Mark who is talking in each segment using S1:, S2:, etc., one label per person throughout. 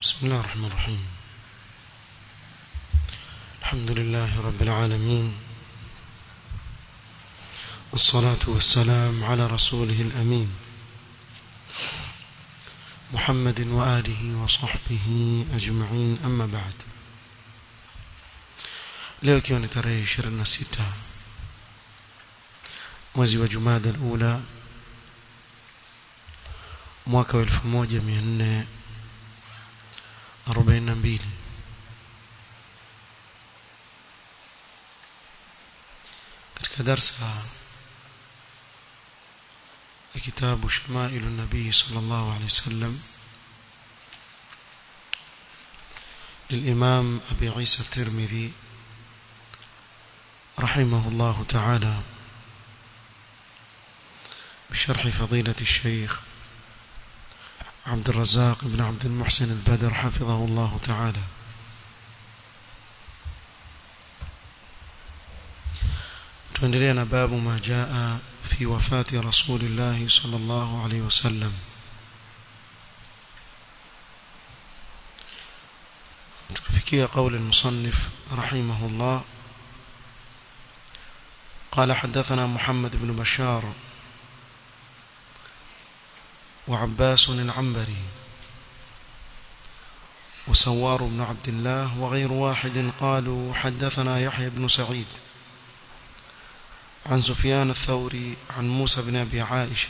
S1: بسم الله الرحمن الرحيم الحمد لله رب العالمين والصلاة والسلام على رسوله الأمين محمد وآله وصحبه أجمعين أما بعد leo ikiwa ni tarehe 26 mwezi wa Jumada al-Ula mwaka wa 1442 katika darsa ya kitabu Shamailu Nabii sallallahu alayhi wasallam للإمام أبي عيسى الترمذي رحمه الله تعالى بشرح فضيلة الشيخ عبد الرزاق بن عبد المحسن البدر حفظه الله تعالى تندرينا باب ما جاء في وفاة رسول الله صلى الله عليه وسلم تفكي قول المصنف رحمه الله قال حدثنا محمد بن بشار وعباس العنبري وسوار بن عبد الله وغير واحد قالوا حدثنا يحيى بن سعيد عن سفيان الثوري عن موسى بن أبي عائشة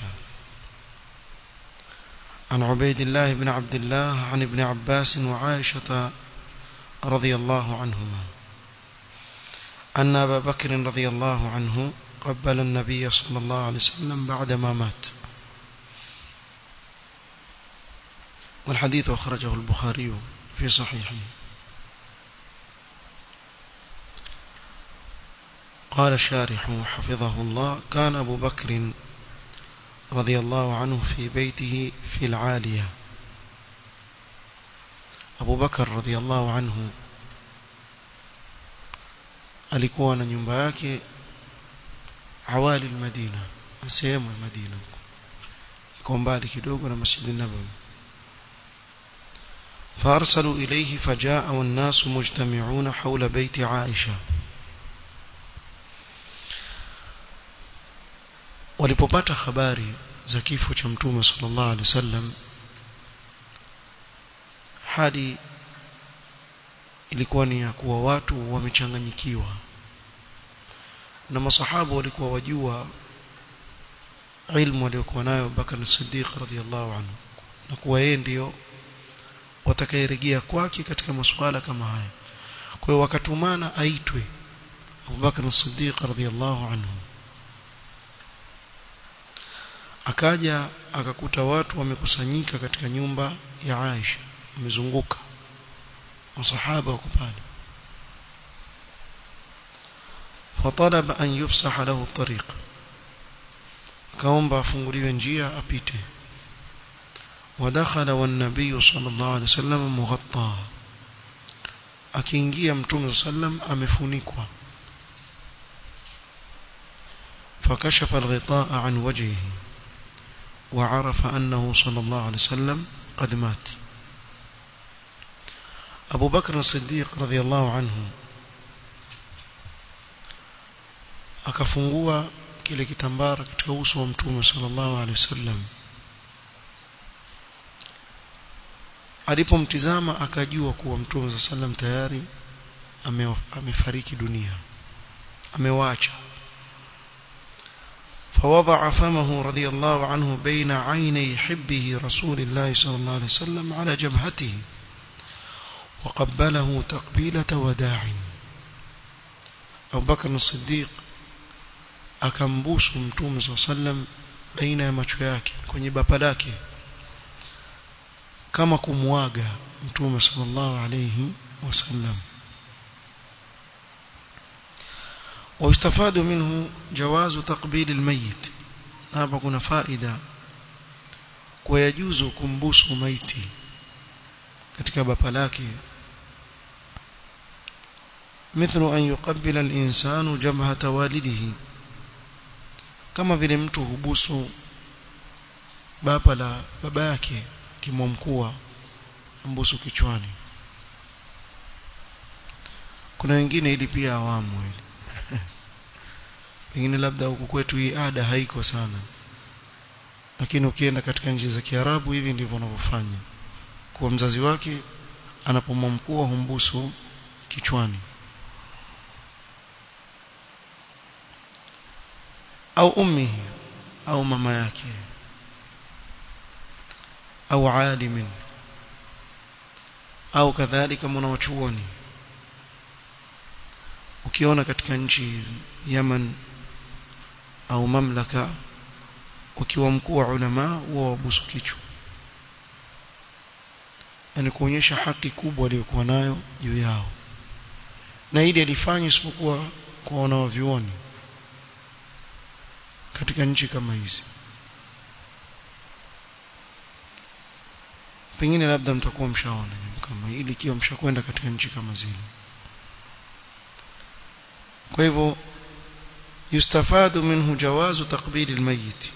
S1: عن عبيد الله بن عبد الله عن ابن عباس وعائشة رضي الله عنهما أن أبا بكر رضي الله عنه قبل النبي صلى الله عليه وسلم بعدما مات والحديث أخرجه البخاري في صحيحه قال الشارح حفظه الله كان أبو بكر رضي الله عنه في بيته في العالية أبو بكر رضي الله عنه alikuwa na nyumba yake awali almadina sehemu ya Madina iko mbali kidogo na Masjid an-Nabawi فارسلوا إليه فجاء والناس مجتمعون حول بيت عائشة walipopata habari za kifo cha mtume sallallahu alaihi wasallam hadi ilikuwa ni ya kuwa watu wamechanganyikiwa na masahaba walikuwa wajua ilmu aliyokuwa nayo Bakar Siddiq radhiallahu anhu na kuwa yeye ndio watakayerejea kwake katika masuala kama haya kwa hiyo wakatumana aitwe Abu Bakar Siddiq radhiallahu anhu akaja akakuta watu wamekusanyika katika nyumba ya Aisha wamezunguka masahaba wako pale فطلب أن يفسح له الطريق كاومبا afunguliwe njia apite ودخل والنبي صلى الله عليه وسلم مغطى akiingia mtume sallam amefunikwa فكشف الغطاء عن وجهه وعرف أنه صلى الله عليه وسلم قد مات أبو بكر الصديق رضي الله عنه akafungua kile kitambara katika uso wa mtume sallallahu alaihi wasallam alipomtizama akajua kuwa mtume sallam tayari amefariki dunia amewaacha فوضع فمه رضي الله عنه بين عيني حبه رسول الله صلى الله عليه وسلم على جبهته وقبله تقبيلة وداع أبو بكر الصديق akambusu mtume صلى الله عليه وسلم baina ya macho yake kwenye bapa lake kama kumwaga mtume sallallahu alayhi wasallam ويستفاد منه جواز تقبيل الميت hapa kuna faida kwa yajuzu kumbusu maiti katika bapa lake مثل أن يقبل الإنسان جبهة والده kama vile mtu hubusu bapa la baba yake kimomkua mbusu kichwani kuna wengine ili pia awamu ili pengine labda huku kwetu hii ada haiko sana lakini ukienda katika nchi za Kiarabu hivi ndivyo wanavyofanya kwa mzazi wake anapomwamkua humbusu kichwani au ummi au mama yake au alimin au kadhalika mwanachuoni ukiona katika nchi Yaman au mamlaka ukiwa mkuu wa ulama huwa wabusu kichwa yani kuonyesha haki kubwa aliyokuwa nayo juu yao na ili alifanya isipokuwa kwa wanavyuoni katika nchi kama hizi pengine labda mtakuwa mshaona kama ili ikiwa mshakwenda katika nchi kama zile kwa hivyo yustafadu minhu jawazu taqbil almayyit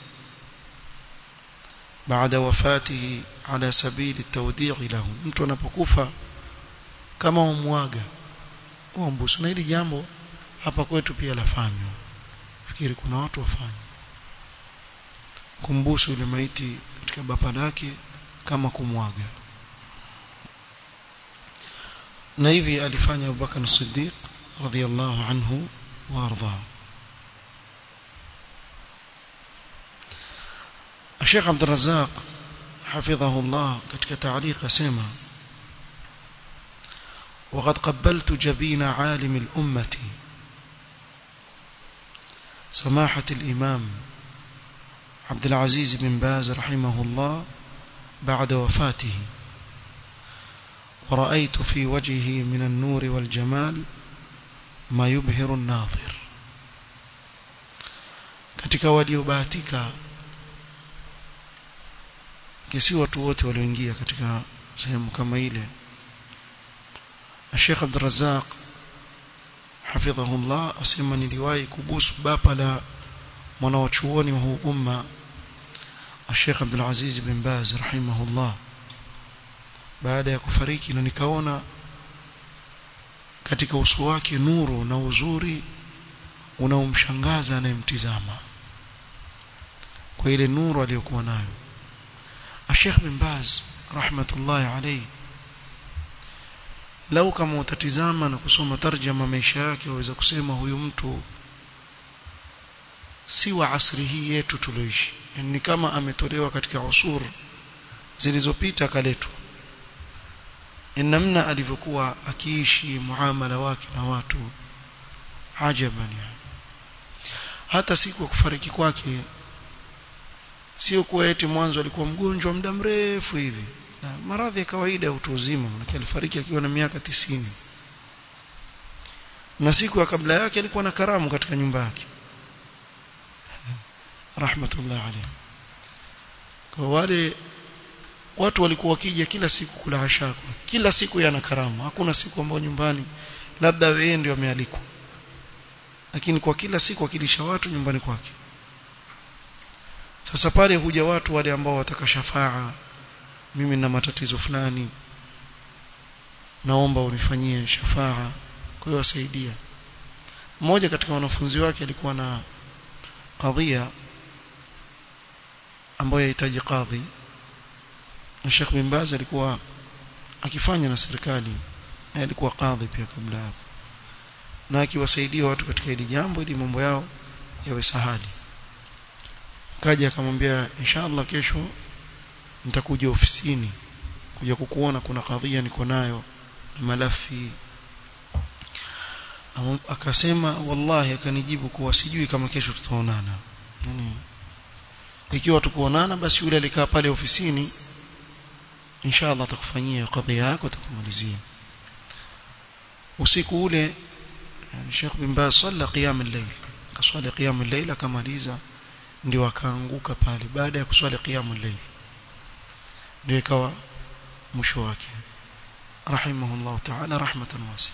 S1: baada wafatihi ala sabili at-tawdi' lahu mtu anapokufa kama umwaga uambusu na hili jambo hapa kwetu pia lafanywa fikiri kuna watu wafanya kumbusu yule maiti katika bapa lake kama kumwaga na hivi alifanya Abu Bakar Siddiq radhiyallahu anhu warda الشيخ عبد الرزاق حفظه الله ketika تعليق اسمع وقد قبلت جبين عالم الأمة سماحة الإمام عبد العزيز بن باز رحمه الله بعد وفاته ورأيت في وجهه من النور والجمال ما يبهر الناظر katika waliobahatika kisi watu wote walioingia katika sehemu kama ile Sheikh Abdul Razzaq hafidhahullah asema niliwahi kubusu bapa la mwanawachuoni wa huu umma Sheikh Abdul Aziz bin Baz rahimahullah baada ya kufariki na nikaona katika uso wake nuru na uzuri unaomshangaza anayemtizama kwa ile nuru aliyokuwa nayo Sheikh bin Baz rahmatullahi alayhi lau kama utatizama na kusoma tarjama maisha yake waweza kusema huyu mtu si wa asri hii yetu tulioishi yani ni kama ametolewa katika usur zilizopita kaletwa namna alivyokuwa akiishi muamala wake na watu ajaban yani hata siku ya kufariki kwake sio kuwa eti mwanzo alikuwa mgonjwa muda mrefu hivi na maradhi ya kawaida ya utu uzima manake alifariki akiwa na miaka tisini na siku ya kabla yake alikuwa na karamu katika nyumba yake rahmatullah alayhi kwa wale watu walikuwa wakija kila siku kula ashako kila siku yana karamu hakuna siku ambayo nyumbani labda yeye ndio amealikwa lakini kwa kila siku akilisha watu nyumbani kwake sasa pale huja watu wale ambao wataka shafaa mimi na matatizo fulani naomba unifanyie shafaa kwa hiyo wasaidia mmoja katika wanafunzi wake alikuwa na kadhia ambayo yahitaji kadhi na Sheikh bin Baz alikuwa akifanya na serikali na alikuwa kadhi pia kabla hapo na akiwasaidia watu katika hili jambo ili mambo yao yawe sahali kaja akamwambia inshallah kesho nitakuja ofisini kuja kukuona kuna kadhia niko nayo na malafi akasema wallahi akanijibu kuwa sijui kama kesho tutaonana yani ikiwa tukuonana basi yule alikaa pale ofisini inshallah atakufanyia kadhia yako atakumalizia usiku ule yani Sheikh bin Baz salla qiyam al-layl kaswali qiyam al-layl akamaliza ndio akaanguka pale baada ya kuswali qiyam al-layl ndio ikawa mwisho wake rahimahullah ta'ala rahmatan wasi'a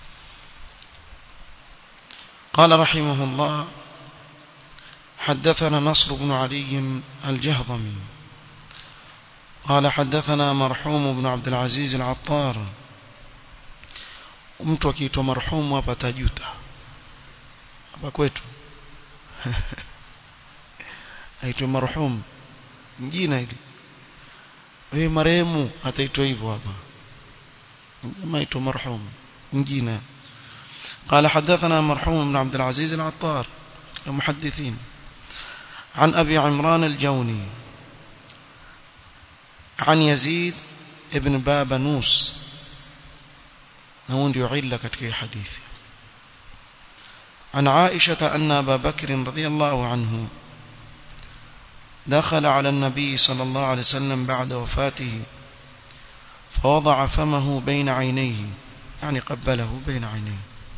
S1: قال رحمه الله حدثنا نصر بن علي الجهضمي قال حدثنا مرحوم بن عبد العزيز العطار mtu akiitwa marhumu hapa tajuta hapa kwetu aitwa marhum jina hili wewe marehemu ataitwa hivyo hapa jamaa aitwa marhum jina قال حدثنا مرحوم بن عبد العزيز العطار المحدثين عن أبي عمران الجوني عن يزيد ابن بابنوس نون يعل كتكي حديث عن عائشة أن أبا بكر رضي الله عنه دخل على النبي صلى الله عليه وسلم بعد وفاته فوضع فمه بين عينيه يعني قبله بين عينيه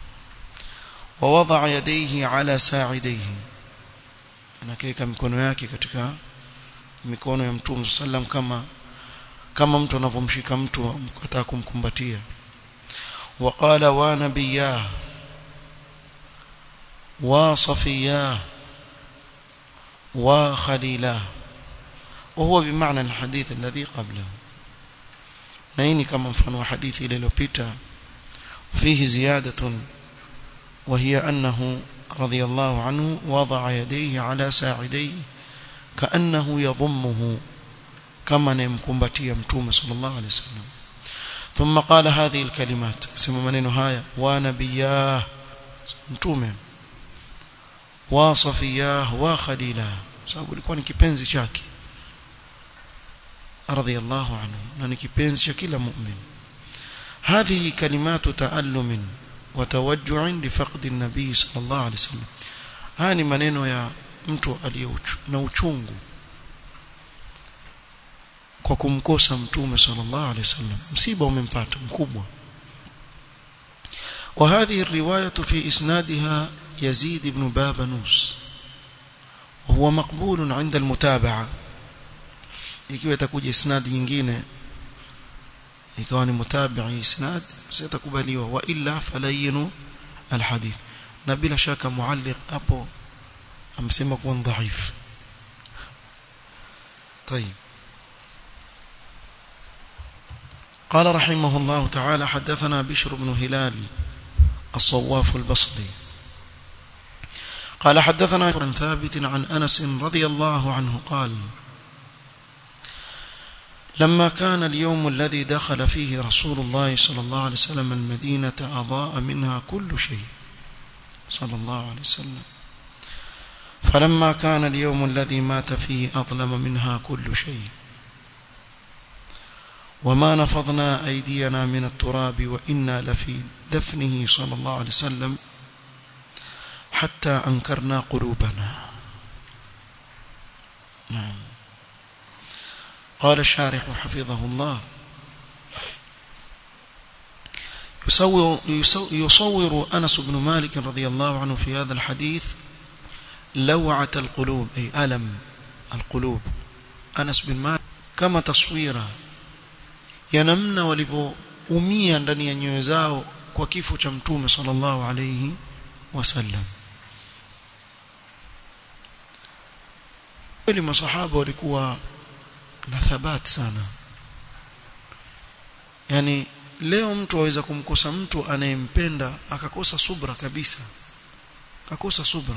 S1: ووضع يديه على ساعديه anakeka mikono yake katika mikono ya mtume sallam kama kama mtu anavyomshika mtu akataka kumkumbatia وقال ونبياه وصفياه وخليلاه وهو بمعنى الحديث الذي قبله نيني كما مفهوم حديث ile iliyopita فيه زيادة وهي أنه رضي الله عنه وضع يديه على ساعديه كأنه يضمه كما نمكمبتي متوم صلى الله عليه وسلم ثم قال هذه الكلمات سمى منين هاي ونبياه متوم وصفياه وخليلاه sababu ilikuwa ni kipenzi chake radhiyallahu anhu na ni kipenzi cha kila mu'min هذه كلمات تألم وتوجع لفقد النبي صلى الله عليه وسلم haya ni maneno ya mtu aliye na uchungu kwa kumkosa mtume sallallahu alaihi wasallam msiba umempata mkubwa وهذه الرواية في إسنادها يزيد بن بابنوس وهو مقبول عند المتابعة ikiwa itakuja isnad nyingine ikawa ni mutabi'i isnad sitakubaliwa wa illa falayinu alhadith na bila shaka mualliq hapo amsema kuwa dhaif طيب قال رحمه الله تعالى حدثنا بشر بن هلال الصواف البصري قال حدثنا عن ثابت عن أنس رضي الله عنه قال لما كان اليوم الذي دخل فيه رسول الله صلى الله عليه وسلم المدينة أضاء منها كل شيء صلى الله عليه وسلم فلما كان اليوم الذي مات فيه أظلم منها كل شيء وما نفضنا أيدينا من التراب وإنا لفي دفنه صلى الله عليه وسلم حتى أنكرنا قلوبنا نعم قال الشارح حفظه الله يصور, يصور أنس بن مالك رضي الله عنه في هذا الحديث لوعة القلوب أي ألم القلوب أنس بن مالك كما تصويره ya namna walivyoumia ndani ya nyoyo zao kwa kifo cha mtume sallallahu alayhi wasallam kweli masahaba walikuwa na thabati sana yani leo mtu aweza kumkosa mtu anayempenda akakosa subra kabisa akakosa subra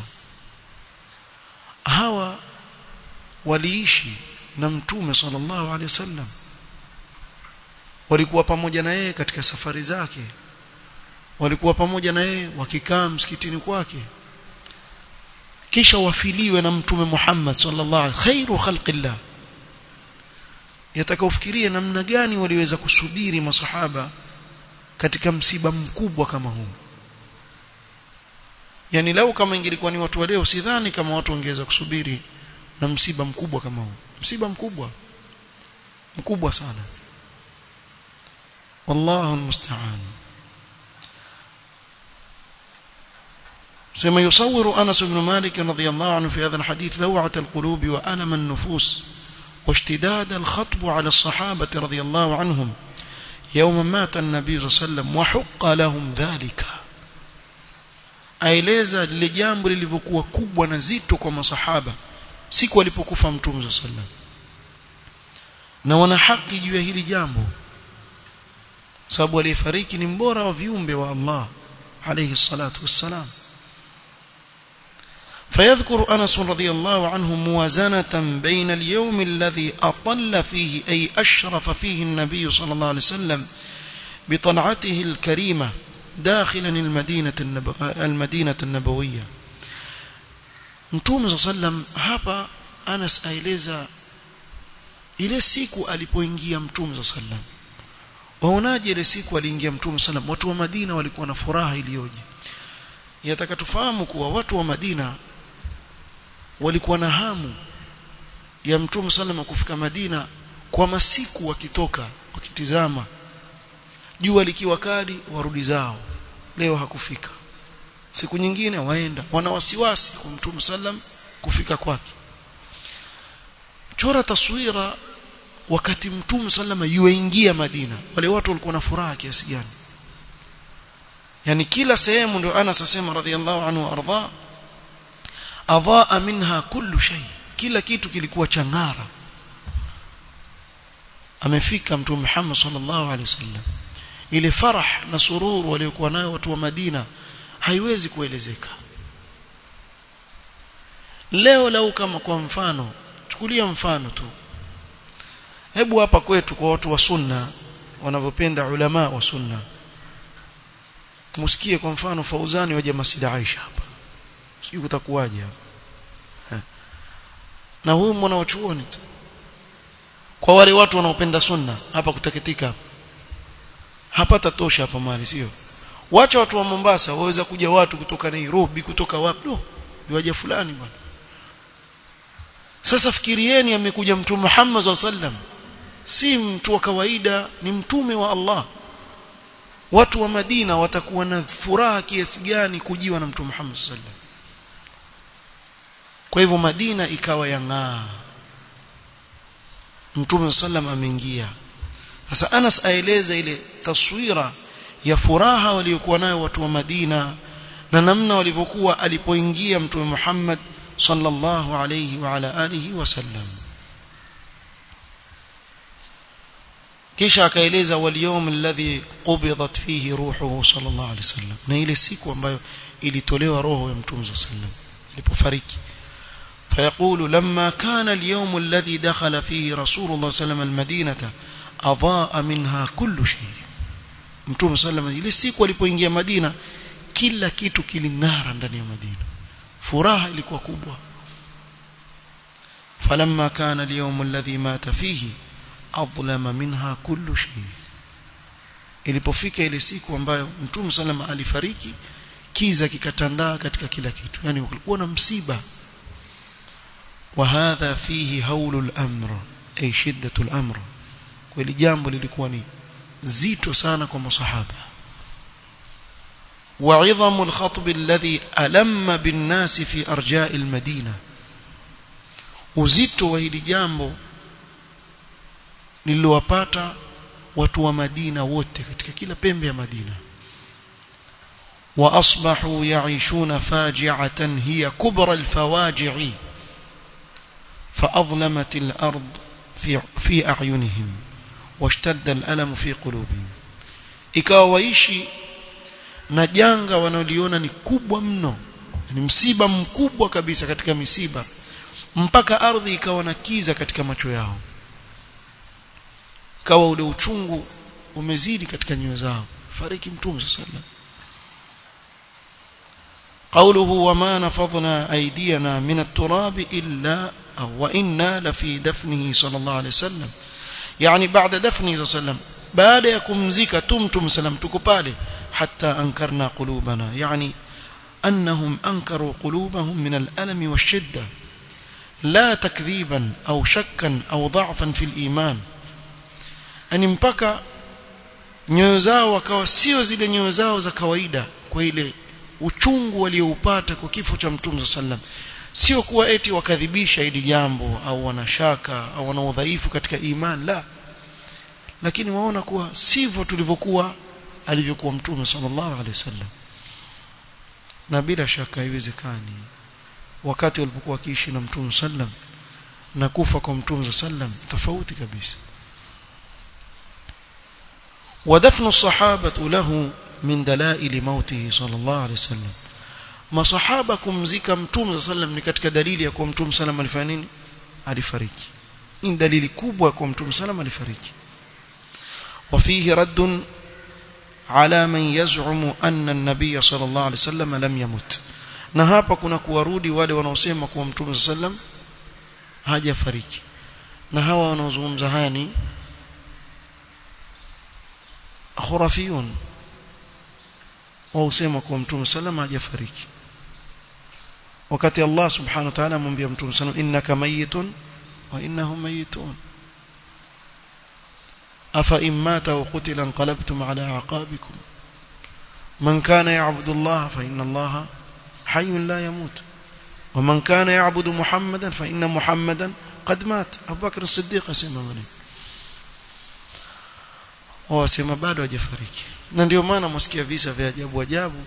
S1: hawa waliishi na mtume sallallahu alaihi wasallam walikuwa pamoja na yeye katika safari zake walikuwa pamoja na yeye wakikaa msikitini kwake kisha wafiliwe na mtume Muhammad sallallahu alaihi khairu khalqillah yatakaofikiria namna gani waliweza kusubiri masahaba katika msiba mkubwa kama huu yani lau kama ingelikuwa ni watu wa leo sidhani kama watu wangeweza kusubiri na msiba mkubwa kama huu msiba mkubwa mkubwa sana والله المستعان سما يصور أنس بن مالك رضي الله عنه في هذا الحديث لوعة القلوب وألم النفوس واشتداد الخطب على الصحابة رضي الله عنهم يوم مات النبي صلى الله عليه وسلم وحق لهم ذلك aeleza lile jambo lilivyokuwa kubwa na zito kwa masahaba siku alipokufa mtume صلى الله عليه وسلم na wana haki juu ya hili jambo sababu aliyefariki ni mbora wa viumbe wa Allah alayhi salatu wassalam فيذكر أنس رضي الله عنه موازنة بين اليوم الذي أطل فيه أي أشرف فيه النبي صلى الله عليه وسلم بطلعته الكريمة داخلا المدينة, النبو المدينة النبوية Mtume صلى الله عليه وسلم hapa Anas aeleza ile siku alipoingia Mtume صلى الله عليه وسلم waonaje ile siku aliingia Mtume صلى الله عليه وسلم watu wa Madina walikuwa na furaha iliyoje yataka tufahamu kuwa watu wa Madina walikuwa na hamu ya Mtume sallam kufika Madina kwa masiku wakitoka wakitizama jua likiwa kali warudi zao leo hakufika siku nyingine waenda wana wasiwasi kwa Mtume sallam kufika kwake chora taswira wakati Mtume sallam yuingia Madina wale watu walikuwa na furaha kiasi gani yani kila sehemu ndio Anas asema radhiallahu anhu arda adhaa minha kullu shay kila kitu kilikuwa changara amefika mtume Muhammad sallallahu alaihi wasallam ile farah na sururu waliokuwa nayo watu wa Madina haiwezi kuelezeka leo lau kama kwa mfano chukulia mfano tu hebu hapa kwetu kwa watu wa sunna wanavyopenda ulama wa sunna msikie kwa mfano Fauzani waje Masjid Aisha hapa sijui kutakuwaje hapa na huyu mwana wa chuoni tu kwa wale watu wanaopenda sunna hapa kutakitika hapa tatosha hapa mali sio wacha watu wa Mombasa waweza kuja watu kutoka Nairobi kutoka wapi no waje fulani bwana sasa fikirieni amekuja mtume Muhammad sallam si mtu wa kawaida ni mtume wa Allah watu wa Madina watakuwa na furaha kiasi gani kujiwa na mtume Muhammad sallam kwa hivyo Madina ikawa yang'aa mtume sallam ameingia sasa Anas aeleza ile taswira ya furaha waliokuwa nayo watu wa Madina na namna walivyokuwa alipoingia mtume Muhammad sallallahu alayhi wa ala alihi wasallam kisha akaeleza waliyom alladhi qubidat fihi ruhuhu sallallahu alayhi wasallam na ile siku ambayo ilitolewa roho ya mtume sallallahu alayhi wasallam ilipofariki فيقول لما كان اليوم الذي دخل فيه رسول الله صلى الله عليه وسلم المدينة أضاء منها كل شيء mtume sallam ile siku alipoingia Madina kila kitu kiling'ara ndani ya Madina furaha ilikuwa kubwa falamma kana al-yawm alladhi mata fihi adlama minha kullu shay ilipofika ile siku ambayo mtume sallam alifariki kiza kikatandaa katika kila kitu yani kulikuwa na msiba وهذا فيه هول الأمر أي شدة الأمر kweli jambo lilikuwa ni zito sana kwa masahaba وعظم الخطب الذي ألم بالناس في أرجاء المدينة uzito wa hili jambo lililowapata watu wa Madina wote katika kila pembe ya Madina واصبحوا يعيشون فاجعة هي كبرى الفواجع فأظلمت الأرض في في أعينهم واشتد الألم في قلوبهم ikawa waishi na janga wanaoliona ni kubwa mno ni msiba mkubwa kabisa katika misiba mpaka ardhi ikawa na kiza katika macho yao kawa ule uchungu umezidi katika nyoyo zao fariki mtume sallallahu قوله وما نفضنا أيدينا من التراب إلا وإنا لفي دفنه صلى الله عليه وسلم يعني بعد دفنه صلى الله عليه وسلم بعد يكمزك تمتم سلم تكبالي حتى أنكرنا قلوبنا يعني أنهم أنكروا قلوبهم من الألم والشدة لا تكذيبا أو شكا أو ضعفا في الإيمان أن mpaka nyoyo zao wakawa sio zile nyoyo zao za kawaida kwa ile uchungu walioupata kwa kifo cha mtume sallam sio kuwa eti wakadhibisha hili jambo au wanashaka au wana udhaifu katika iman la lakini waona kuwa sivyo tulivyokuwa alivyokuwa mtume sallallahu alaihi wasallam na bila shaka haiwezekani wakati walipokuwa wakiishi na mtume sallam na kufa kwa mtume sallam tofauti kabisa ودفن الصحابة له من دلائل موته صلى الله عليه وسلم masahaba kumzika mtume sallam ni katika dalili ya kuwa mtume sallam alifanya nini alifariki ni dalili kubwa kwa mtume sallam alifariki وفيه رد على من يزعم أن النبي صلى الله عليه وسلم لم يمت na hapa kuna kuwarudi wale wanaosema kuwa mtume sallam hajafariki na hawa wanaozungumza haya ni khurafiyun wausema kuwa mtume sallam hajafariki wakati Allah subhanahu wa ta'ala amwambia mtume sallam innaka mayitun wa innahum mayitun afa in mata wa qutila anqalabtum ala aqabikum man kana ya'budu Allah fa inna Allah hayyun la yamut ومن كان يعبد محمدا فإن محمدا قد مات أبو بكر الصديق asema maneno wasema bado hajafariki na ndio maana msikia visa vya ajabu ajabu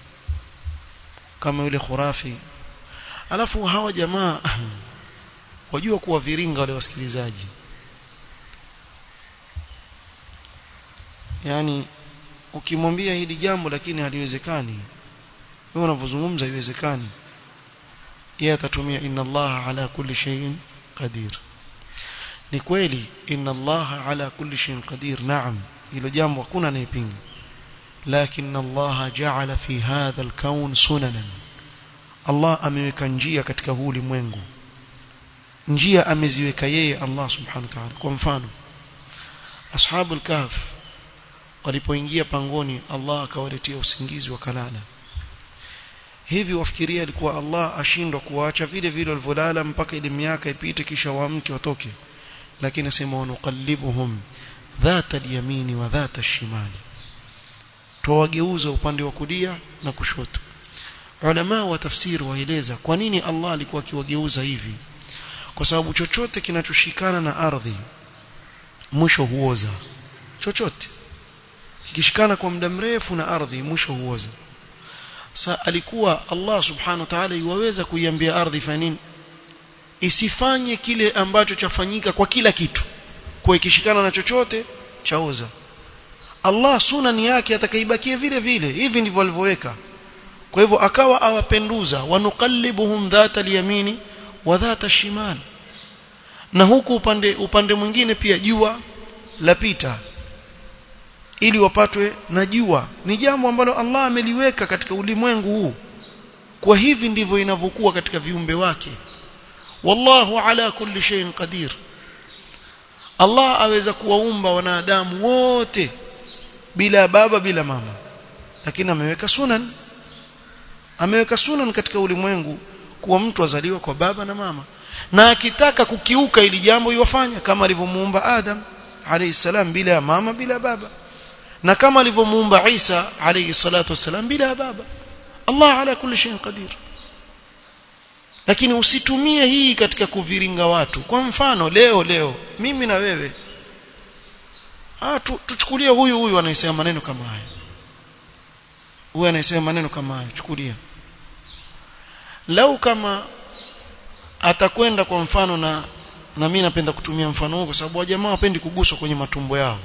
S1: kama yule khurafi alafu hawa jamaa wajua kuwa viringa wale wasikilizaji yani ukimwambia hili jambo lakini haliwezekani wewe unavyozungumza haiwezekani yeye atatumia inna allaha ala kulli shay'in qadir ni kweli inna allaha ala kulli shay'in qadir naam hilo jambo hakuna anayepinga lakini allaha ja'ala fi hadha al-kawn sunanan Allah ameweka njia katika huu ulimwengu njia ameziweka yeye Allah subhanahu wa ta'ala kwa mfano ashabul kahf walipoingia pangoni Allah akawaletea usingizi wakalala hivi wafikiria alikuwa Allah ashindwa kuwaacha vile vile walivyolala mpaka ile miaka ipite kisha waamke watoke lakini asema wanuqallibuhum dhata al-yamini wa dhata al-shimali tuwageuza upande wa kulia na kushoto ulama wa tafsiri waeleza kwa nini Allah alikuwa akiwageuza hivi kwa sababu chochote kinachoshikana na ardhi mwisho huoza chochote kikishikana kwa muda mrefu na ardhi mwisho huoza sa alikuwa Allah subhanahu wa ta'ala iwaweza kuiambia ardhi fanya nini isifanye kile ambacho chafanyika kwa kila kitu kwa ikishikana na chochote chaoza Allah sunani yake atakaibakia vile vile hivi ndivyo alivyoweka kwa hivyo akawa awapenduza wanuqallibuhum dhata al-yamini wa dhata al-shimal na huku upande upande mwingine pia jua lapita ili wapatwe na jua ni jambo ambalo Allah ameliweka katika ulimwengu huu kwa hivi ndivyo inavyokuwa katika viumbe wake wallahu ala kulli shay'in qadir Allah aweza kuwaumba wanadamu wote bila baba bila mama lakini ameweka sunan ameweka sunan katika ulimwengu kuwa mtu azaliwa kwa baba na mama na akitaka kukiuka ili jambo iwafanya kama alivyomuumba Adam alayhi salam bila ya mama bila baba na kama alivyomuumba Isa alayhi salatu wasalam bila baba Allah ala kulli shay'in qadir lakini usitumie hii katika kuviringa watu kwa mfano leo leo mimi na wewe ah tu, tuchukulie huyu huyu anayesema maneno kama haya huyu anayesema maneno kama haya chukulia lau kama atakwenda kwa mfano na na mimi napenda kutumia mfano huu kwa sababu wajamaa wapendi kuguswa kwenye matumbo yao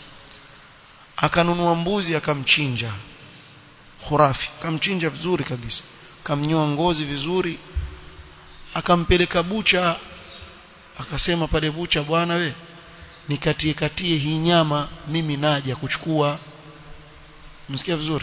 S1: akanunua mbuzi akamchinja khurafi akamchinja vizuri kabisa akamnyoa ngozi vizuri akampeleka bucha akasema pale bucha bwana we nikatie katie hii nyama mimi naja kuchukua msikia vizuri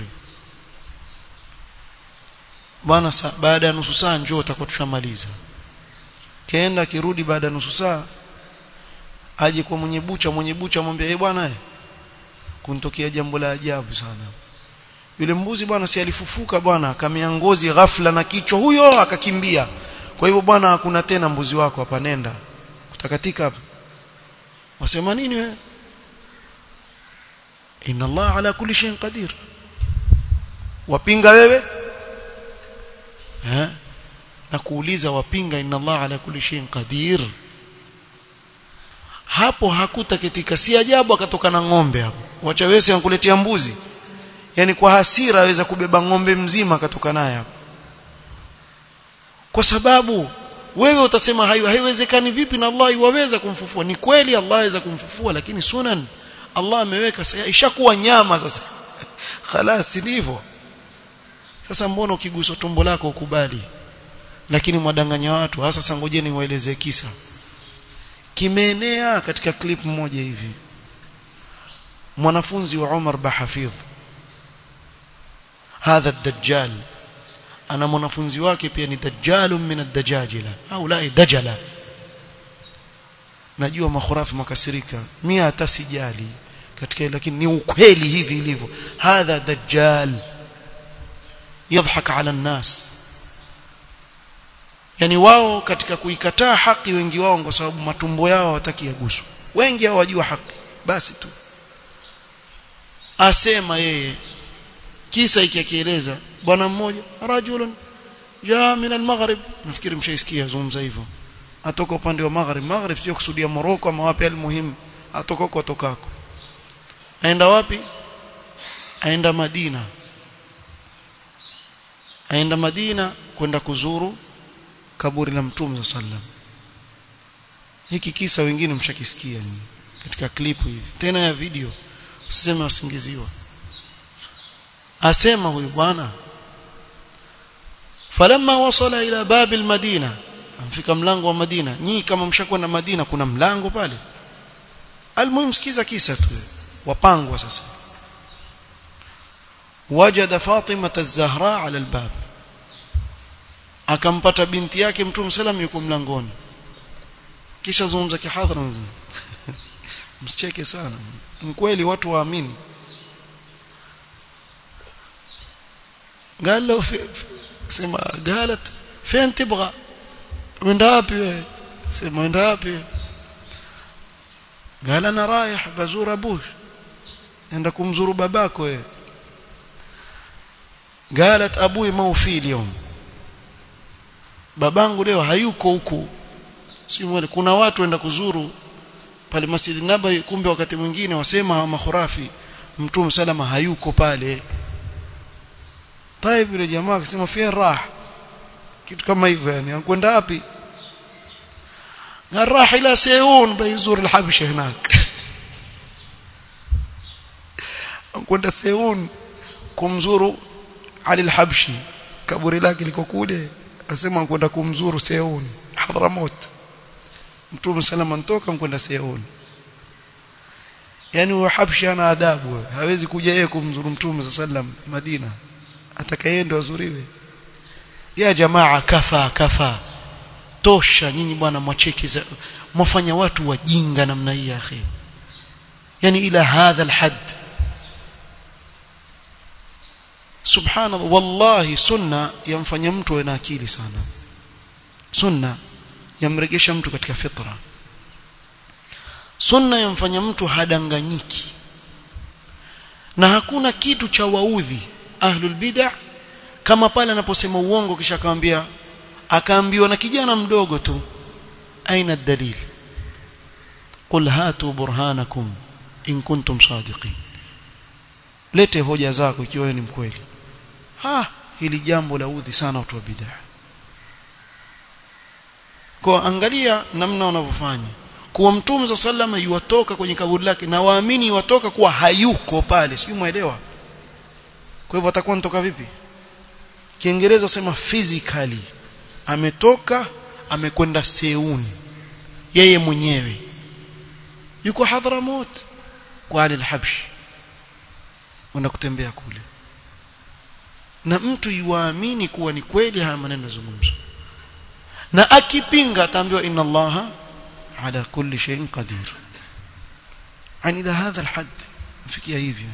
S1: bwana baada ya nusu saa njoo utakuwa tushamaliza kaenda akirudi baada ya nusu saa aje kwa mwenye bucha mwenye bucha amwambia eh bwana kuntokea jambo la ajabu sana yule mbuzi bwana si alifufuka bwana akamea ngozi ghafla na kichwa huyo akakimbia kwa hivyo bwana hakuna tena mbuzi wako hapa nenda kutakatika hapa wasema nini wewe inna Allah ala kulli shay'in qadir wapinga wewe eh na kuuliza wapinga inna Allah ala kulli shay'in qadir hapo hakutakitika si ajabu akatoka na ng'ombe hapo wacha wewe ankuletea mbuzi yani kwa hasira aweza kubeba ng'ombe mzima akatoka naye hapo kwa sababu wewe utasema hayo haiwezekani vipi na Allah iwaweza kumfufua ni kweli Allah aweza kumfufua lakini sunan Allah ameweka sasa ishakuwa nyama sasa khalas ni hivyo sasa mbona ukiguswa tumbo lako ukubali lakini mwadanganya watu hasa sasa ngojeni waelezee kisa kimeenea katika clip moja hivi mwanafunzi wa Umar Bahafidh hadha ad-dajjal ana mwanafunzi wake pia ni dajjalun min ad-dajajila au la dajala najua makhurafi makasirika mimi hata sijali katika lakini ni ukweli hivi ilivyo hadha dajjal yadhhak ala an-nas yani wao katika kuikataa haki wengi wao kwa sababu matumbo yao hawataki yaguswe wengi hawajua haki basi tu asema yeye kisa ikieleza bwana mmoja rajulun jaa min al-maghrib nafikiri mshaisikia zungumza hivyo atoka upande wa maghrib maghrib sio kusudia Morocco ama wapi almuhimu atoka huko atokako aenda wapi aenda Madina aenda Madina kwenda kuzuru kaburi la Mtume sallam hiki kisa wengine mshakisikia ni katika klipu hivi tena ya video usiseme wasingiziwa asema huyu bwana falamma wasala ila babil madina amfika mlango wa Madina nyinyi kama mshakwenda Madina kuna mlango pale almuhimu sikiza kisa tu wapangwa sasa wajada Fatima az-Zahra ala albab akampata binti yake Mtume sallam yuko mlangoni kisha zungumza kihadhara mzima msicheke sana ni kweli watu waamini قال له في سما قالت فين تبغى من رابي سما من رابي قال انا رايح بزور ابوش عند kumzuru babako wewe قالت ابوي ما في اليوم babangu leo hayuko huku si mwele kuna watu waenda kuzuru pale Masjid Nabawi kumbe wakati mwingine wasema makhurafi mtume salama hayuko pale طيب yule jamaa akasema fien rah kitu kama hivyo yani anakwenda wapi راح الى سيون بيزور الحبشه هناك anakwenda Seun kumzuru Ali al-Habshi kaburi lake liko kule asema anakwenda kumzuru Seun Hadramaut Mtume salama antoka kwenda Seun yani huyo Habshi ana adabu hawezi kuja yeye kumzuru Mtume sallam Madina atakayeenda azuriwe ya jamaa kafa kafa tosha nyinyi bwana mwacheki mwafanya watu wajinga namna hii ya akhi yani ila hadha alhad subhanallah wallahi sunna yamfanya mtu awe na akili sana sunna yamregesha mtu katika fitra sunna yamfanya mtu hadanganyiki na hakuna kitu cha waudhi ahlul bid'ah kama pale anaposema uongo kisha akamwambia akaambiwa na kijana mdogo tu aina dalil qul hatu burhanakum in kuntum sadiqin lete hoja zako ikiwa ni mkweli ha hili jambo la udhi sana watu wa bid'ah kwa angalia namna wanavyofanya kuwa mtume za sallama yuwatoka kwenye kaburi lake na waamini watoka kuwa hayuko pale sijui muelewa kwa hivyo atakuwa nitoka vipi kiingereza sema physically ametoka amekwenda Seuni yeye mwenyewe yuko Hadramut kwa Ali al-Habshi kwenda kutembea kule na mtu yuamini kuwa ni kweli haya maneno yazungumzwa na akipinga ataambiwa inna allaha ala kulli shay'in qadir yani ila hadha alhad mfikia hivyo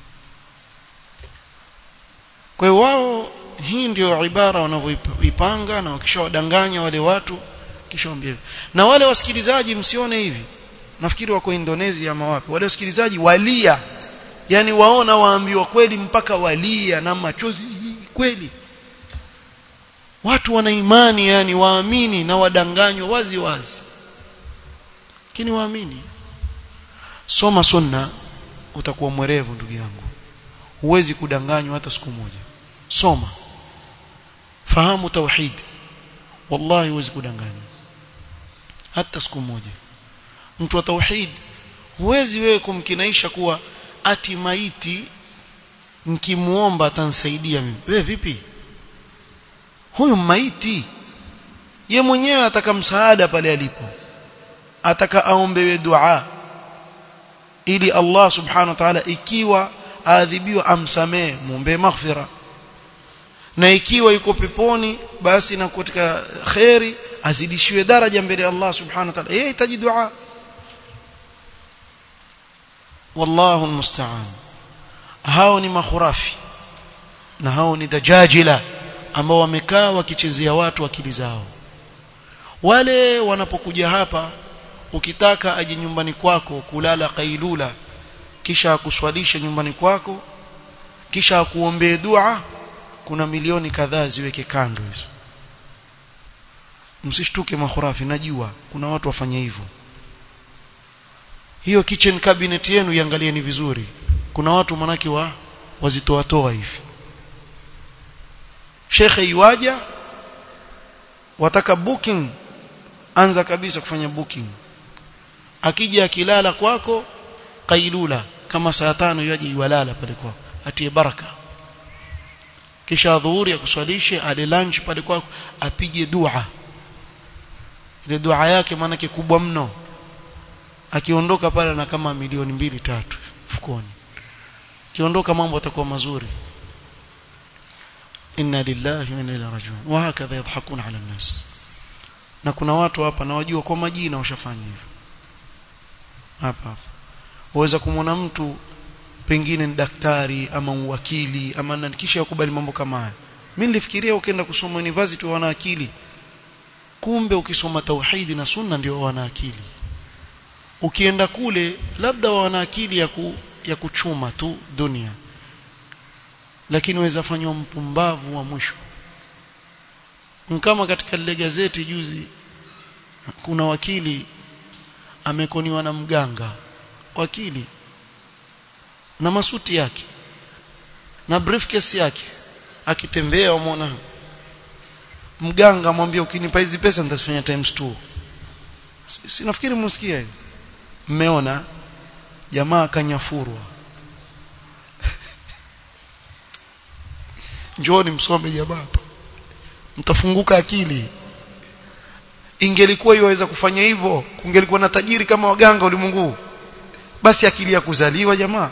S1: kwa hiyo wao hii ndio ibara wanavyoipanga na wakishawadanganya wale watu kisha waambie na wale wasikilizaji msione hivi nafikiri wako Indonesia ama wapi wale wasikilizaji walia yani waona waambiwa kweli mpaka walia na machozi kweli watu wana imani yani waamini na wadanganywa wazi wazi lakini waamini soma sunna utakuwa mwerevu ndugu yangu huwezi kudanganywa hata siku moja soma fahamu tauhid wallahi huwezi kudanganywa hata siku moja mtu wa tauhid huwezi wewe kumkinaisha kuwa ati maiti nikimuomba atanisaidia mimi wewe vipi huyu maiti ye mwenyewe ataka msaada pale alipo ataka aombewe dua ili Allah subhanahu wa ta'ala ikiwa aadhibiwa amsamee muombe maghfira na ikiwa yuko peponi basi na katika khairi azidishiwe daraja mbele ya Allah subhanahu wa ta'ala yeye hitaji dua wallahu almusta'an hao ni makhurafi na hao ni dajajila ambao wamekaa wakichezea watu akili zao wale wanapokuja hapa ukitaka aje nyumbani kwako kulala kailula kisha akuswalishe nyumbani kwako kisha akuombee dua kuna milioni kadhaa ziweke kando hizo msishtuke makhurafi najua kuna watu wafanya hivyo hiyo kitchen cabinet yenu iangalieni vizuri kuna watu manake wa wazitoa toa hivi shekhe iwaja wataka booking anza kabisa kufanya booking akija akilala kwako kailula kama saa tano yaje iwalala pale kwako atie baraka kisha dhuhuri akuswalishe ale lunch pale kwako apige dua ile dua yake maana kubwa mno akiondoka pale na kama milioni mbili tatu mfukoni akiondoka mambo yatakuwa mazuri inna lillahi wa inna ilaihi rajiun wa hakadha yadhakuna ala nas na kuna watu hapa nawajua kwa majina washafanya hivyo hapa hapa waweza kumwona mtu pengine ni daktari ama uwakili ama nani kisha yakubali mambo kama haya mimi nilifikiria ukienda kusoma university wana akili kumbe ukisoma tauhidi na sunna ndio wana akili ukienda kule labda wana akili ya, ku, ya kuchuma tu dunia lakini waweza fanywa mpumbavu wa mwisho kama katika lile gazeti juzi kuna wakili amekoniwa na mganga wakili na masuti yake na briefcase yake akitembea umeona mganga amwambia ukinipa hizi pesa nitazifanya times 2 si nafikiri msikia hiyo mmeona jamaa kanyafurwa njooni msome jamaa hapa mtafunguka akili ingelikuwa iwaweza kufanya hivyo kungelikuwa na tajiri kama waganga ulimwengu basi akili ya kuzaliwa jamaa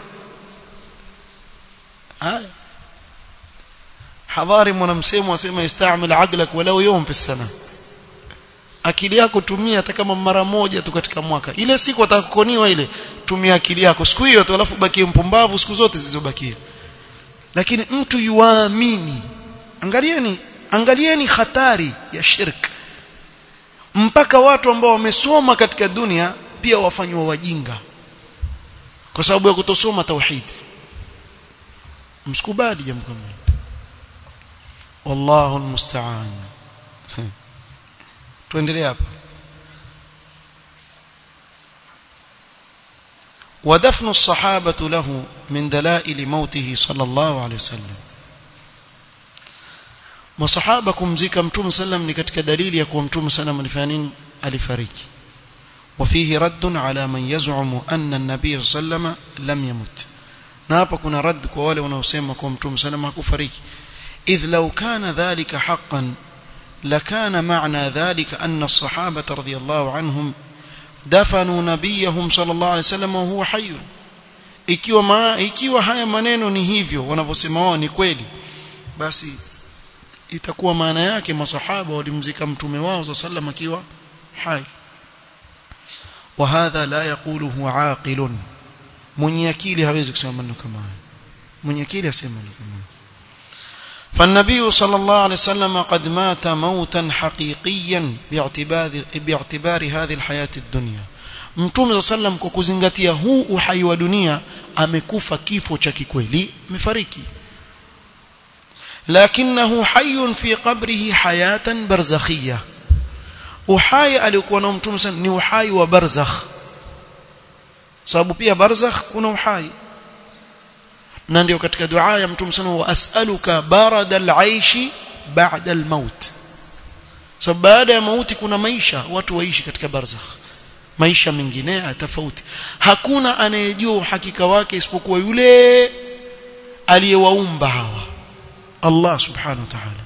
S1: haya hadhari mwanamsemo asema istamil aqlak walau yawm fi sana akili yako tumia hata kama mara moja tu katika mwaka ile siku atakukoniwa ile tumia akili yako siku hiyo tu alafu bakie mpumbavu siku zote zilizobakia lakini mtu yuamini angalieni angalieni hatari ya shirk mpaka watu ambao wamesoma katika dunia pia wafanywa wajinga kwa sababu ya kutosoma tauhid msikubali jambo kama hili wallahu almusta'an tuendelee hapa ودفن الصحابة له من دلائل موته صلى الله عليه وسلم masahaba kumzika mtume sallam ni katika dalili ya kuwa mtume sallam alifanya nini alifariki وفيه رد على من يزعم أن النبي صلى الله عليه وسلم لم يمت na hapa kuna rad kwa wale wanaosema kwa mtume sallam hakufariki idh law kana dhalika haqqan لكان معنى ذلك أن الصحابة رضي الله عنهم دفنوا نبيهم صلى الله عليه وسلم وهو حي ikiwa ma, ikiwa haya maneno ni hivyo wanavyosema wao ni kweli basi itakuwa maana yake masahaba walimzika mtume wao za sallam akiwa hai وهذا لا يقوله عاقل mwenye akili hawezi kusema maneno kama haya mwenye akili asema maneno kama haya فالنبي صلى الله عليه وسلم قد مات موتا حقيقيا باعتبار باعتبار هذه الحياة الدنيا mtume sallam kwa kuzingatia huu uhai wa dunia amekufa kifo cha kikweli amefariki lakinahu hayyun fi qabrihi hayatan barzakhiyah uhai aliokuwa nao mtume sallam ni uhai wa barzakh sababu pia barzakh kuna uhai na ndio katika dua ya mtume sana wa as'aluka barada al-aishi ba'da al-maut sababu baada ya mauti kuna maisha watu waishi katika barzakh maisha mengine tofauti hakuna anayejua uhakika wake isipokuwa yule aliyewaumba hawa Allah subhanahu wa ta'ala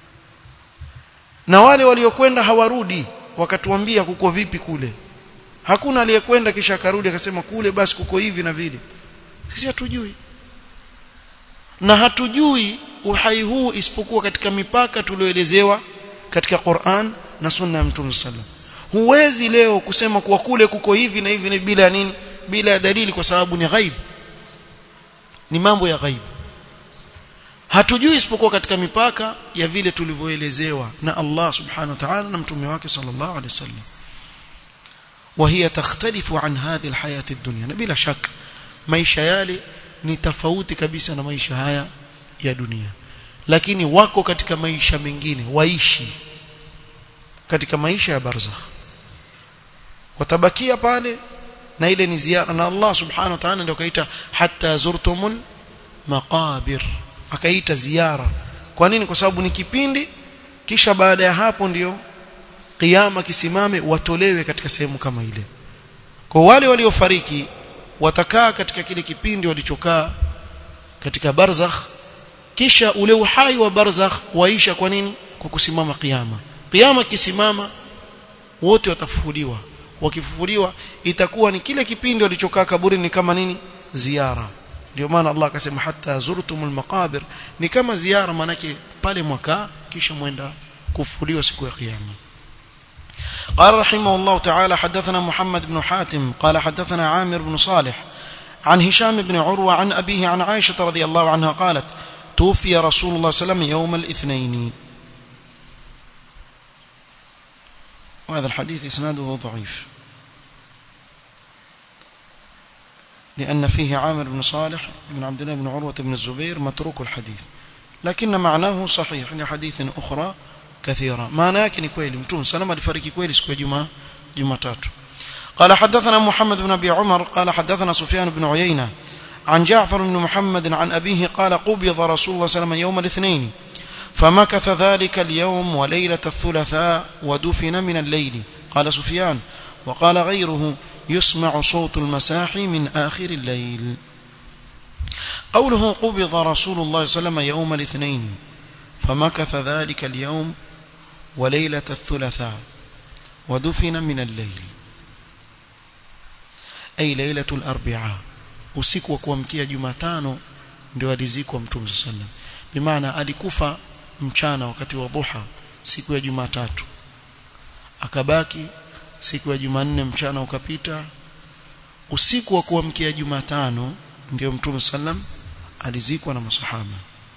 S1: na wale waliokwenda hawarudi wakatuambia kuko vipi kule hakuna aliyekwenda kisha akarudi akasema kule basi kuko hivi na vile sisi hatujui na hatujui uhai huu isipokuwa katika mipaka tulioelezewa katika Qur'an na sunna ya Mtume sallam huwezi leo kusema kuwa kule kuko hivi na hivi na bila nini bila dalili kwa sababu ni ghaib ni mambo ya ghaib hatujui isipokuwa katika mipaka ya vile tulivyoelezewa na Allah subhanahu wa ta'ala na mtume wake sallallahu alaihi wasallam وهي تختلف عن هذه الحياة الدنيا بلا شك maisha yale ni tofauti kabisa na maisha haya ya dunia lakini wako katika maisha mengine waishi katika maisha ya barzakh watabakia pale na ile ni ziara na Allah subhanahu wa ta'ala ndio kaita hatta zurtumul maqabir akaita ziara kwa nini kwa sababu ni kipindi kisha baada ya hapo ndiyo kiyama kisimame watolewe katika sehemu kama ile kwa wale waliofariki watakaa katika kile kipindi walichokaa katika barzakh kisha ule uhai wa barzakh waisha kwa nini kwa kusimama kiyama kiyama kisimama wote watafufuliwa wakifufuliwa itakuwa ni kile kipindi walichokaa kaburini kama nini ziara ndio maana Allah akasema hatta zurtumul maqabir ni kama ziara manake pale mwaka kisha mwenda kufufuliwa siku ya kiyama قال رحمه الله تعالى حدثنا محمد بن حاتم قال حدثنا عامر بن صالح عن هشام بن عروة عن أبيه عن عائشة رضي الله عنها قالت توفي رسول الله صلى الله عليه وسلم يوم الاثنين وهذا الحديث إسناده ضعيف لأن فيه عامر بن صالح بن عبد الله بن عروة بن الزبير متروك الحديث لكن معناه صحيح لحديث أخرى كثيرة معناه yake ni kweli mtume salama alifariki kweli siku ya jumaa jumatatu قال حدثنا محمد بن ابي عمر قال حدثنا سفيان بن عيينة عن جعفر بن محمد عن أبيه قال قبض رسول الله صلى الله عليه وسلم يوم الاثنين فمكث ذلك اليوم وليلة الثلاثاء ودفن من الليل قال سفيان وقال غيره يسمع صوت المساحي من آخر الليل قوله قبض رسول الله صلى الله عليه وسلم يوم الاثنين فمكث ذلك اليوم وليلة الثلاثاء ودفن من الليل أي ليلة الأربعاء usiku wa kuamkia Jumatano ndio alizikwa Mtume sallam bimaana alikufa mchana wakati wa dhuha siku ya Jumatatu akabaki siku ya Jumanne mchana ukapita usiku wa kuamkia Jumatano ndio Mtume sallam alizikwa na masahaba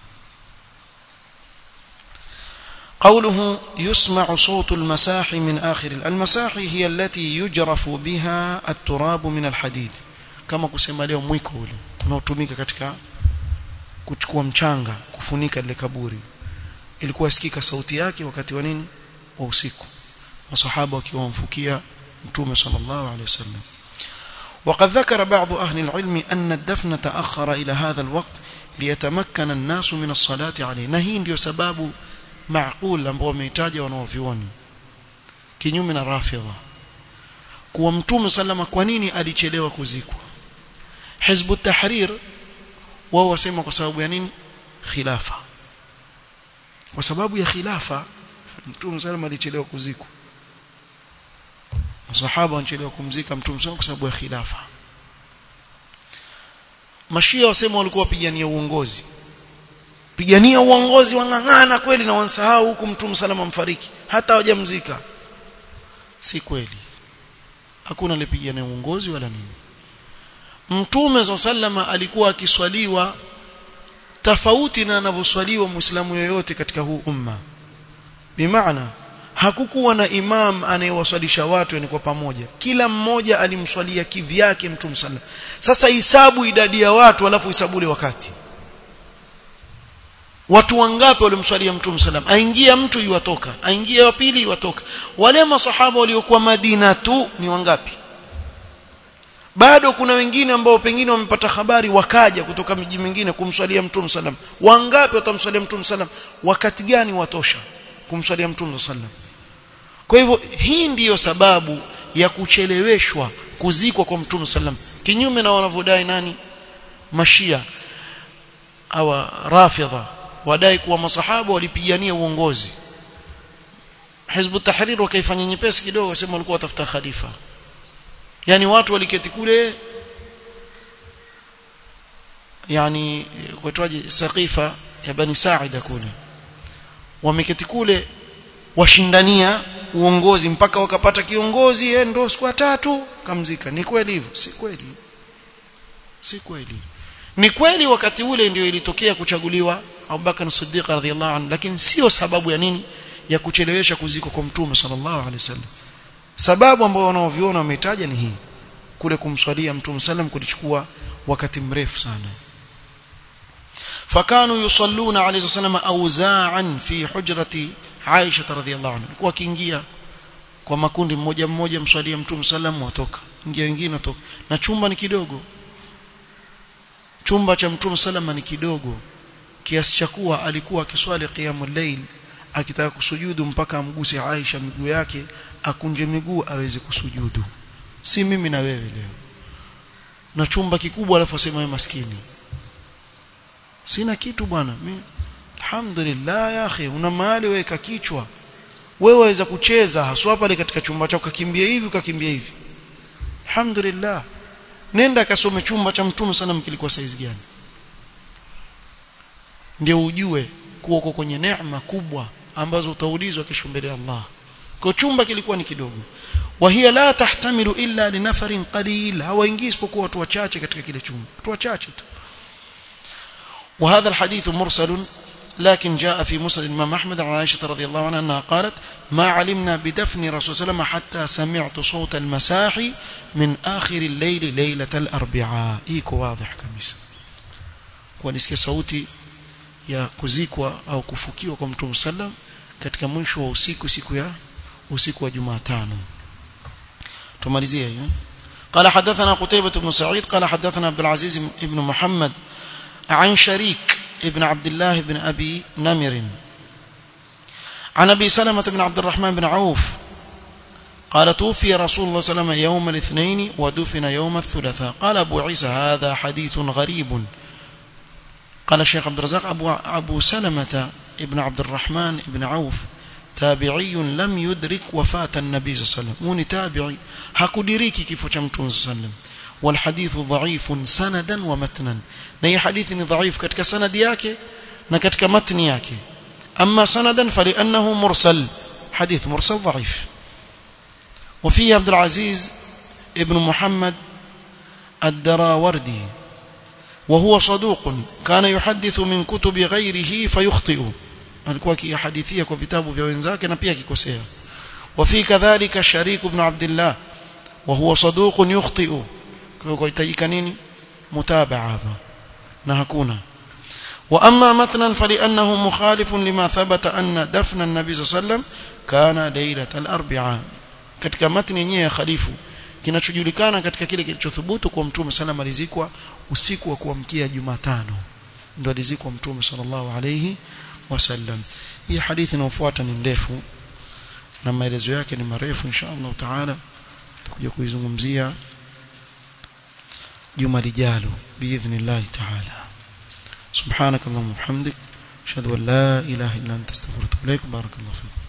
S1: قوله يسمع صوت المساحي من آخر المساحي هي التي يجرف بها التراب من الحديد kama kusema leo mwiko ule unaotumika katika kuchukua mchanga kufunika lile kaburi ilikuwa sikika sauti yake wakati wa nini wa usiku masahaba wakiwa wamfukia mtume sallallahu alaihi wasallam وقد ذكر بعض أهل العلم أن الدفن تأخر إلى هذا الوقت ليتمكن الناس من الصلاة عليه نهي ndio sababu معقول ambao wameitaja wanaovioni kinyume na rafidha kuwa mtume sallama kwa nini alichelewa kuzikwa hizbu tahrir wao wasema kwa sababu ya nini khilafa kwa sababu ya khilafa mtume sallama alichelewa kuzikwa masahaba wanachelewa kumzika mtume sallama kwa sababu ya khilafa mashia wasema walikuwa wapigania uongozi pigania uongozi wang'ang'ana kweli na wansahau huku mtume salama mfariki hata hawajamzika si kweli hakuna alipigania uongozi wala nini mtume sallama alikuwa akiswaliwa tofauti na anavyoswaliwa muislamu yoyote katika huu umma bimaana hakukuwa na imam anayewaswalisha watu yani kwa pamoja kila mmoja alimswalia kivyake mtume sallam sasa hisabu idadi ya watu alafu hisabu ule wakati watu wangapi walimswalia mtume sallam aingia mtu yuwatoka aingia wa pili yuwatoka wale masahaba waliokuwa Madina tu ni wangapi bado kuna wengine ambao pengine wamepata habari wakaja kutoka miji mingine kumswalia mtume sallam wangapi watamswalia mtume sallam wakati gani watosha kumswalia mtume sallam kwa hivyo hii ndiyo sababu ya kucheleweshwa kuzikwa kwa mtume sallam kinyume na wanavyodai nani mashia au rafidha wadai kuwa masahaba walipigania uongozi Hizbu Tahrir wakaifanya nyepesi kidogo wasema walikuwa watafuta khalifa yani watu waliketi kule yani kuitwaje saqifa ya bani Sa'ida kule wameketi kule washindania uongozi mpaka wakapata kiongozi yeye ndo siku tatu kamzika ni kweli hivyo si kweli si kweli ni kweli wakati ule ndio ilitokea kuchaguliwa Abubakar Siddiq radhiyallahu anhu lakini sio sababu ya nini ya kuchelewesha kuziko kwa mtume sallallahu alaihi wasallam sababu ambayo wanaoviona wametaja ni hii kule kumswalia mtume sallam kulichukua wakati mrefu sana fakanu yusalluna alayhi wasallam awza'an fi hujrati Aisha radhiyallahu anha kwa kiingia kwa makundi mmoja mmoja mswalia mtume sallam watoka ingia wengine watoka na chumba ni kidogo chumba cha mtume sallam ni kidogo kiasi cha kuwa alikuwa akiswali qiyamul layl akitaka kusujudu mpaka amguse Aisha miguu yake akunje miguu aweze kusujudu si mimi na wewe leo na chumba kikubwa alafu asema wewe maskini sina kitu bwana mimi alhamdulillah ya akhi una mahali weka kichwa wewe waweza kucheza haswa pale katika chumba chako kakimbia hivi ukakimbia hivi alhamdulillah nenda kasome chumba cha mtume sana kilikuwa size gani ndio ujue kuwa uko kwenye neema kubwa ambazo utaulizwa kesho mbele ya Allah kwa chumba kilikuwa ni kidogo wa hiya la tahtamilu illa li nafarin qalil hawaingii isipokuwa watu wachache katika kile chumba watu wachache tu وهذا الحديث مرسل لكن جاء في مسند الإمام أحمد عن عائشة رضي الله عنها أنها قالت ما علمنا بدفن رسول الله عليه حتى سمعت صوت المساحي من آخر الليل ليلة الأربعاء إيكو واضح كميس ونسكي صوتي ya kuzikwa au kufukiwa kwa Mtume sallam katika mwisho wa usiku siku ya usiku wa Jumatano tumalizie hiyo قال حدثنا قتيبة بن سعيد قال حدثنا عبد العزيز بن محمد عن شريك ابن عبد الله بن أبي نمر عن أبي سلمة بن عبد الرحمن بن عوف قال توفي رسول الله صلى الله عليه وسلم يوم الاثنين ودفن يوم الثلاثاء قال أبو عيسى هذا حديث غريب قال الشيخ عبد الرزاق أبو, أبو سلمة ابن عبد الرحمن ابن عوف تابعي لم يدرك وفاة النبي صلى الله عليه وسلم وني تابعي hakudiriki kifo cha mtume صلى الله عليه وسلم والحديث ضعيف سندا ومتنا na hii hadithi ni dhaifu katika sanadi yake na katika matni yake amma sanadan فلانه مرسل حديث مرسل ضعيف وفيه عبد العزيز ابن محمد الدراوردي وهو صدوق كان يحدث من كتب غيره فيخطئ alikuwa akihadithia kwa vitabu vya wenzake na pia akikosea وفي كذلك شريك بن عبد الله وهو صدوق يخطئ kwa kuhitajika nini mutabaa hapa na hakuna واما متنا فلانه مخالف لما ثبت ان دفن النبي صلى الله عليه وسلم كان ليله الاربعاء katika matni yenyewe ya khalifu kinachojulikana katika kile kilichothubutu kwa mtume sana alizikwa usiku wa kuamkia Jumatano ndio alizikwa mtume sallallahu alayhi wasallam hii hadithi inayofuata ni ndefu na maelezo yake ni marefu insha Allah taala tutakuja kuizungumzia juma lijalo biidhnillah taala سبحانك اللهم وبحمدك اشهد ان لا اله الا انت استغفرك واتوب اليك بارك الله فيك